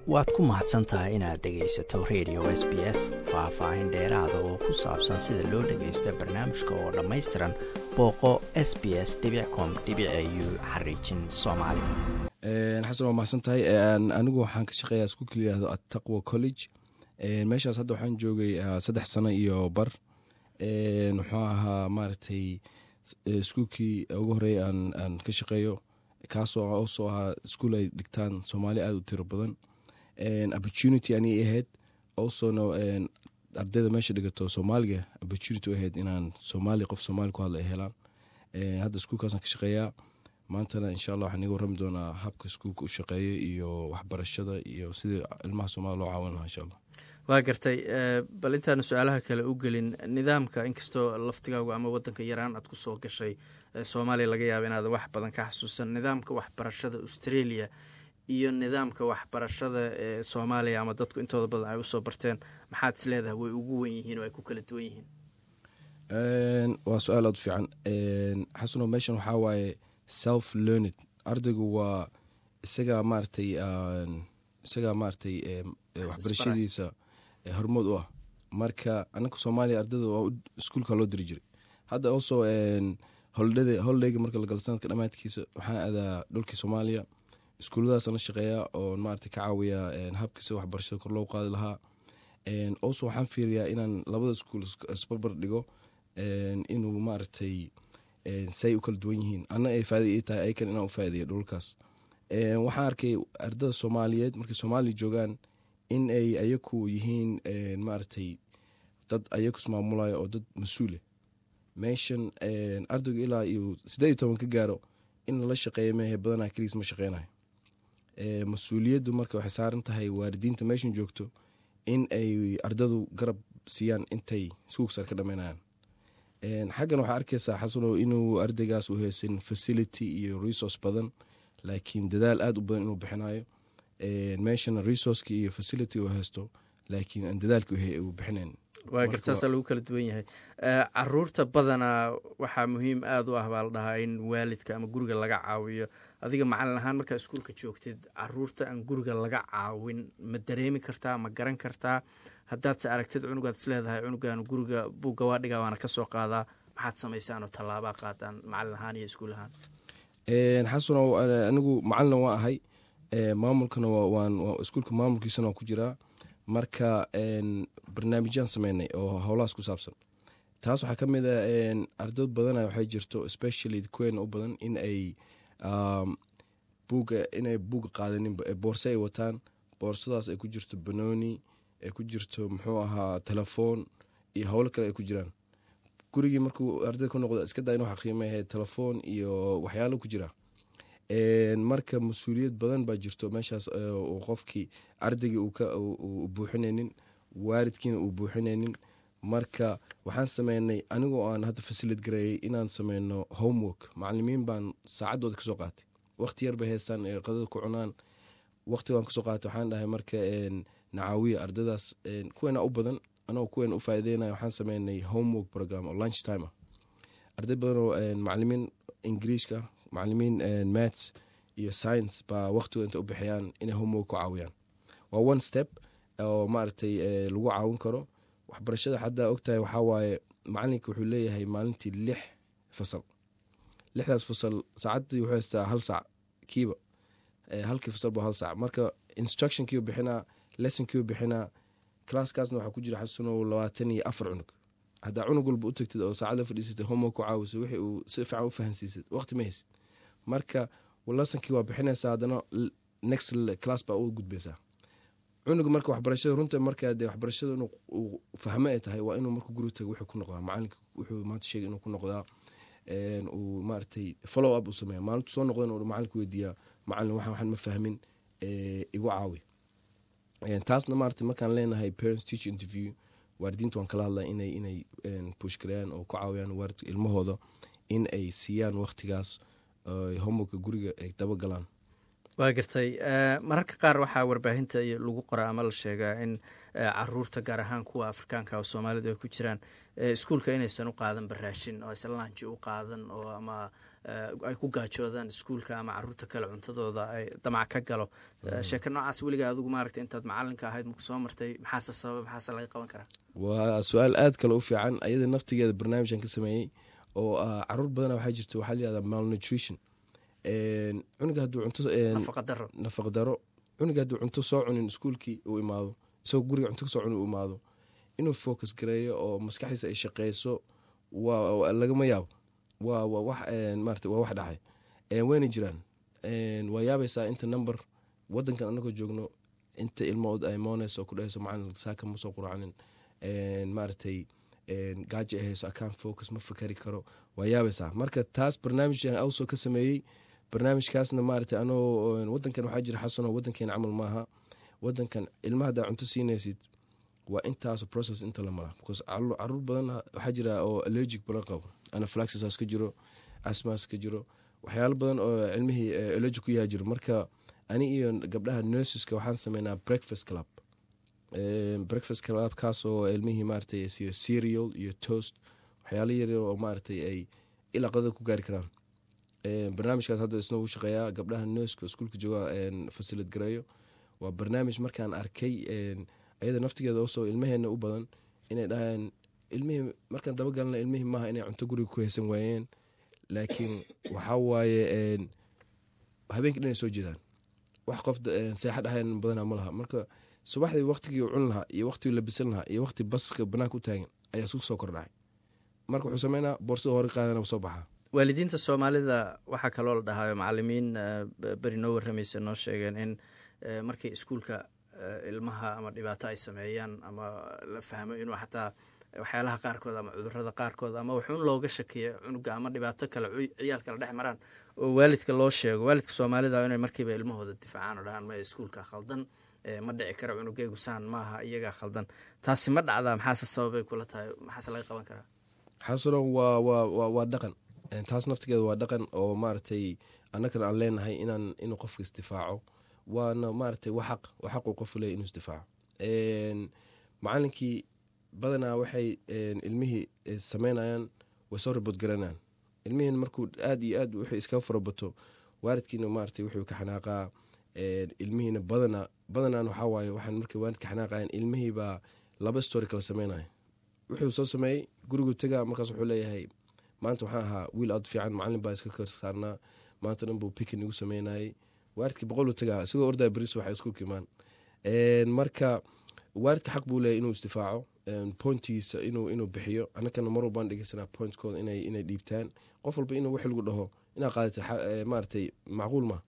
waad ku mahadsan tahay inaad dhegaysato radio s b s faah-faahin dheeraada oo ku saabsan sida loo dhagaysto barnaamijka oo dhammaystiran booqo s b s com u xariijin soomaali xasan waa mahadsan tahay anigu waxaan ka shaqeeyaa iskuulka layihahdo attaqwa college meeshaas hadda waxaan joogay saddex sano iyo bar muxuu ahaa maaragtay iskuulkii ugu horeeya aan ka shaqeeyo kaasoo oosoo ahaa iskuol ay dhigtaan soomaali aada u tiro badan opportunity anay ahayd osona ardayda meesha dhigato soomaaliga opportunity ahayd inaan soomaali qof soomaali ku hadla ay helaan hadda iskuulkaasaan ka shaqeeyaa maantana insha allah waxaan iga warrami doonaa habka iskuulka u shaqeeya iyo waxbarashada iyo sidii ilmaha soomaliya loo caawin lahaa insha allah waa gartay bal intaana su-aalaha kale u gelin nidaamka inkastoo laftigaagu ama wadanka yaraan aad kusoo gashay soomaaliya laga yaaba inaad wax badan ka xasuusan nidaamka waxbarashada australia iyo nidaamka waxbarashada ee soomaaliya ama dadku intooda badan ay usoo barteen maxaad is leedahay way ugu wen yihiin oo ay ku kala duwan yihiin waa su-aal aad u fiican xasano meeshan waxaa waaye self learned ardaygu waa isagaa maaratay isagaa maaratay waxbarashadiisa hormood u ah marka anaka soomaaliya ardayda waa iskuulka loo diri jiray hadda also holidayga marka lagalo sanadka dhamaadkiisa waxaan aadaa dhulkii soomaaliya iskuulladaasaan la shaqeeyaa oo maarata ka caawiya habkiisa waxbarashada kor loo qaadi lahaa also waxaan fiiriyaa inaan labada iskuul isbarbar dhigo inuu maaragtay say u kala duwan yihiin anna ay faada ii tahay ayakan inaan u faa'ideeyo dhulkaas waxaan arkay ardada soomaaliyeed markay soomaaliya joogaan in ay ayaku yihiin maaragtay dad ayaku ismaamulayo oo dad mas-uule meeshan ardaygu ilaa iyo siddeed iyo toban ka gaaro in lala shaqeeya mehe badanaa keligiis ma shaqeynayo mas-uuliyaddu marka waxay saaran tahay waalidiinta meeshan joogto in ay ardadu garab siiyaan intay suugsar ka dhammaynayaan xaggan waxaa arkaysaa xasano inuu ardaygaas u haysan facility iyo resource badan laakiin dadaal aada u badan inuu bixinayo meeshana resourceki iyo facility uu haysto laakiin aan dadaalki uu bixinayn waa gartaasaa lagu kala duwan yahay caruurta badanaa waxaa muhiim aada u ah baa la dhahaa in waalidka ama guriga laga caawiyo adiga macalin ahaan markaa iskuulka joogtid caruurta aan guriga laga caawin ma dareemi kartaa ma garan kartaa haddaadse aragtid cunugaad is leedahay cunugan guriga buugga waa dhigaa waana ka soo qaadaa maxaad samaysaan oo tallaabaa qaadaan macalin ahaan iyo iskuul ahaan xasano anigu macalina waan ahay maamulkana iskuulka maamulkiisana waan ku jiraa marka barnaamijyaan sameynay oo howlahaas ku saabsan taas waxaa ka mid a ardayd badana waxay jirto especially kuweena u badan in ay buuga inay buuga qaadaninba boorse ay wataan boorsadaas ay ku jirto banooni ay ku jirto muxuu ahaa telefoon iyo howlo kale ay ku jiraan gurigii markuu ardayda ku noqdo iska daa inuu xaqiimayahay telefoon iyo waxyaalo ku jira marka mas-uuliyad badan baa jirto meeshaas qofkii ardaygii uu buuxinaynin waalidkiina uu buuxinaynin marka waxaan sameynay anigoo aan hadda fasilid gareeyay inaan sameyno homework macalimiin baan saacaddooda kasoo qaatay waqti yar bay haystaan ee qadada ku cunaan waqtigaan kasoo qaatay waxaan dhahay marka nacaawiya ardadaas kuweena u badan anagoo kuweena u faa'ideynaya waxaan sameynay homework program oo lunch time ah arday badan oo macalimiin ingiriishka macalimiin mats iyo science baa waqtigood inta u bixiyaan inay homework ku caawiyaan waa one step oo maaragtay lagu caawin karo waxbarashada haddaa ogtahay waxaa waaye macalinka wuxuu leeyahay maalintii lix fasal lixdaas fasal saacaddii wuxuu haystaa hal saac kiiba halkii fasal ba hal saac marka instructionkiiu bixinaa lessonkiiu bixinaa classkaasna waxaa ku jira xasunow labaatan iyo afar cunug haddaa cunug walba u tagtid oo saacad la fadhiisatay homework ku caawiso wixii uu si fiican u fahansiisad waqti ma haysid marka lasankii waa bixinaysaa haddana next class baa u gudbaysaa cunuga marka waxbarashada runta markaa dee waxbarashada inuu uu fahmo ay tahay waa inuu marka guri tago wuxuu ku noqdaa macalinka wuxuu maanta sheegay inuu ku noqdaa uu maaragtay follow up uu sameeya maalintu soo noqdan uu macalinka weydiiyaa macalin waxaan waxaan ma fahmin igu caawi taasna maarata markaan leenahay parents teacher interview waalidiinta waan kala hadlaa inay inay pushgareeyaan oo ku caawiyaan waalidka ilmahooda in ay siiyaan waqtigaas homeworka guriga ay dabagalaan waa gartay mararka qaar waxaa warbaahinta lagu qoraa ama la sheegaa in caruurta gaar ahaan kuwa afrikaanka oo soomaalidu ay ku jiraan iskuulka inaysan u qaadan baraashin oo aysan laanji u qaadan oo ama ay ku gaajoodaan iskuulka ama caruurta kale cuntadooda ay damac ka galo sheeko noocaas weliga adigu maaragta intaad macalinka ahayd maku soo martay maxaase sababa maxaase laga qaban karaa waa su-aal aad kale u fiican ayada naftigeeda barnaamijkan ka sameeyey oo caruur badana waxaa jirta waxaa layihahda malnutrition cunuga hadduu cunto nafaqadaro nafaqa daro cunuga hadduu cunto soo cunin iskuulkii uu imaado isagoo guriga cunto kasoo cunin uu imaado inuu focus gareeyo oo maskaxdiisa ay shaqeyso waa lagama yaabo waa waa wax maarata waa wax dhacay wayna jiraan waa yaabaysaa inta number wadankan anagoo joogno inta ilmood ay mooneyso oo ku dhahayso macalin saaka ma soo quracnin maaragtay gaajo ay hayso akaan focus ma fakari karo waa yaabaysaa marka taas barnaamij awsoo ka sameeyey barnaamijkaasna maaragtay anoo wadankan waxaa jira xasanoo wadankeena camal maaha wadankan ilmaha haddaa cunto siinaysid waa intaas process inta la maraa because caruur badan waxaa jira oo allergic badan qabo anaflaxisas ka jiro asmas ka jiro waxyaalo badan oo cilmihii allergic ku yaha jiro marka ani iyo gabdhaha nurseska waxaan sameynaa breakfast club breakfast club kaasoo ilmihii maaratay siyo cereal iyo toast waxyaalo yar oo maaratay ay ilaa qadada ku gaari karaan barnaamijkaas hadda isna uu shaqeeyaa gabdhaha nurska iskuulka jooga fasilid gareeyo waa barnaamij markaan arkay ayada naftigeeda usoo ilmaheena u badan inay dhahayaan ilmihii markaan dabagalna ilmihii maaha inay cunto guriga ku haysan waayeen laakiin waxaa waaye habeenkii dhan ay soo jeedaan wax qof seexa dhahayn badanaa ma laha marka subaxdii waktigii u cun lahaa iyo waktigii labisan lahaa iyo wakti baska banaanka u taagan ayaa isku soo kordhacay marka wuxuu sameynaa boorsada hore qaadana soo baxaa waalidiinta soomaalida waxaa kaloo la dhahaayo macalimiin beri noo warramaysa noo sheegeen in markay iskuulka ilmaha ama dhibaato ay sameeyaan ama la fahmo inuu xataa waxyaalaha qaarkood ama cudurada qaarkood ama wuxuun looga shakiyo cunuga ama dhibaato kale ciyaalka la dhex maraan oo waalidka loo sheego waalidka soomaalida inay markiiba ilmahooda difaacaan oo dhahaan ma iskuulka khaldan ma dhici karo cunugeygu saan maaha iyagaa khaldan taasi ma dhacdaa maxaase sababay kula tahay maxaase laga qaban karaa xasano waa waa waa dhaqan taas naftigeeda waa dhaqan oo maaragtay annagana aan leenahay inaan inuu qofka isdifaaco waana maaragtay wa xaq wa xaquu qofu leeya inuu isdifaaco macalinkii badanaa waxay ilmihii sameynayaan way soo raboodgaranayaan ilmihiin markuu aad iyo aad wuxuu iskaga farabato waalidkiina maaragtay wuxuu ka xanaaqaa ilmihiina badana badanaan waxaa waaye waxaan markay waalidka xanaaqayan ilmihii baa laba story kala sameynaya wuxuu soo sameeyey guriguu tegaa markaas wuxuu leeyahay maanta waxaan ahaa wiil aad fiican macalin baa iska kor saarnaa maanta dhan buu pikin igu sameynayay waalidkii boqoluu tegaa isagoo ordaa beris waxa iskuulka imaan marka waalidka xaq buu leeyahy inuu isdifaaco pointigiisa inuu inuu bixiyo annakana mar walbaan dhegeysanaa pointkooda inay inay dhiibtaan qof walba inuu wixi lagu dhaho inaad qaadata maaratay macquul ma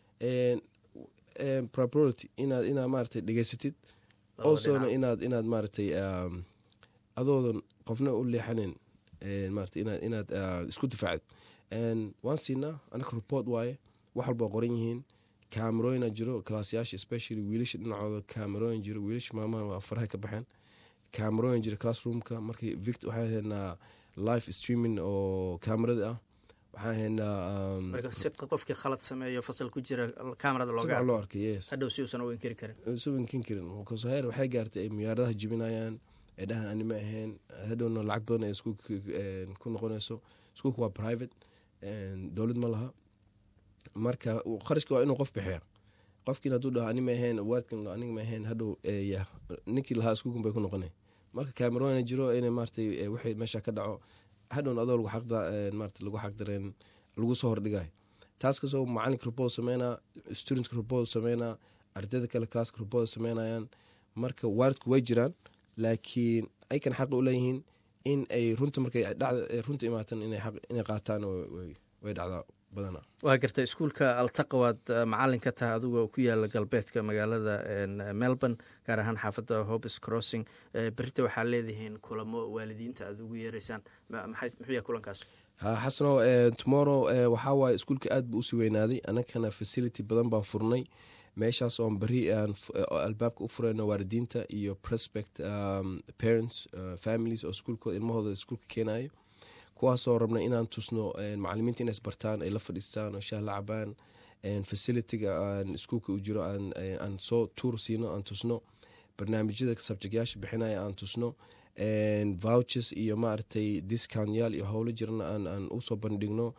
propriority inaad inaad maaratay dhegeysatid osona inaad inaad maaratay adoodan qofna u leexanin maarata inaad inaad isku difaacid waan siinaa annaka report waaye wax walba qoran yihiin camerooyina jiro kalaasyaasha especially wiilasha dhinacooda camerooyin jiro wiilasha maamaha waa faraha ka baxeen camerooyin jiro classroomka markii vict waxaan haynaa live streaming oo camerada ah waxaan haynaa si qofkii khalad sameeyo fasal ku jira kamerada sifican loo arkay yes hadhow si uusan u inkiri karin isu inkin karin because heer waxay gaartay ay muyaaradaha jibinayaan ay dhahan anima ahayn hadhowna lacag badan ay iskuulka ku noqonayso iskuulka waa private dowlad ma laha marka kharashka waa inuu qof bixiya qofkiin hadduu dhaho anima ahayn waadkan aniga ma ahayn hadhow ninkii lahaa iskuulkan bay ku noqonay marka camerona jiro inay maaratay wixii meesha ka dhaco hadhowna adoo lagu xaqda maarata lagu xaqdareen lagu soo hordhigayo taas kasoo macalinka report sameynaa studentka report sameynaa ardayda kale classka report sameynayaan marka waalidku way jiraan laakiin aykan xaq u leeyihiin in ay runta markay runta imaatan inay qaataan way dhacdaa badanaa waa garta iskuulka altaqa waad macalin ka tahay adigoo ku yaala galbeedka magaalada melbourne gaar ahaan xaafadda hobes crossing berita waxaa leedihiin kulamo waalidiinta aad ugu yeereysaan muxuu yahay kulankaas ha xasano tomorrow waxaa waaye iskuulka aad buu usii weynaaday annagana facility badan baan furnay meeshaas oon beri aan albaabka u fureyno waalidiinta iyo prospect parents families oo iskuulkooda ilmahooda iskuulka keenayo kuwaasoo rabna inaan tusno macalimiinta inay isbartaan ay la fadhiistaan oo shaah la cabaan facilitiga aan iskuulka u jiro aan soo tuur siino aan tusno barnaamijyada subjectyaasha bixinaya aan tusno vouchers iyo maaragtay discountyaal iyo howlo jirana aan usoo bandhigno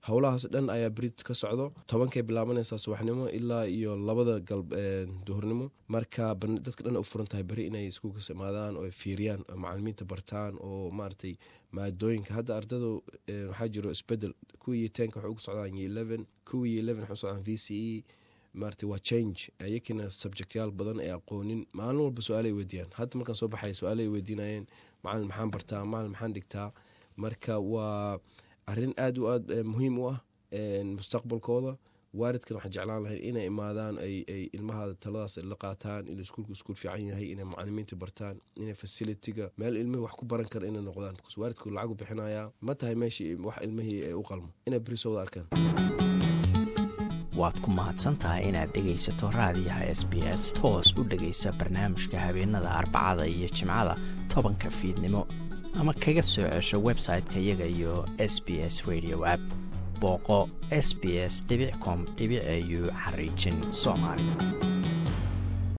howlahaas dhan ayaa berit ka socdo tobankay bilaabanaysaa subaxnimo ilaa iyo labada galb duhurnimo marka dadka dhan u furan tahay beri inay iskuulkas imaadaan oo fiiriyaan oo macalimiinta bartaan oo maaragtay maadooyinka hadda ardada waxaa jiro isbedel kuwii tenka waxay ugu socdaan yo eleven kuwii yo eleven waxay u socdaan v c e maarata waa change ayakina subjectyaal badan ee aqoonin maalin walba su-aalay weydiiyaan hadda markaan soo baxay su-aalay weydiinayeen macalin maxaan bartaa macalin maxaan dhigtaa marka waa arrin aad u aad muhiim u ah mustaqbalkooda waalidkan waxaa jeclaan lahay inay imaadaan ay ilmahaada taladaas la qaataan in iskuulku iskuul fiican yahay inay macalimiinta bartaan inay fasilitiga meel ilmihii wax ku baran kara inay noqdaan bcause waalidku lacagu bixinayaa ma tahay meeshii wax ilmihii ay u qalmo inay berisooda arkaan waad ku mahadsantahay inaad dhegaysato raadiyaha s b s toos u dhegaysa barnaamijka habeenada arbacada iyo jimcada tobanka fiidnimo ama kaga soo cesho website-ka iyaga iyo s b s radio app booqo s b s com au xariijin soomaali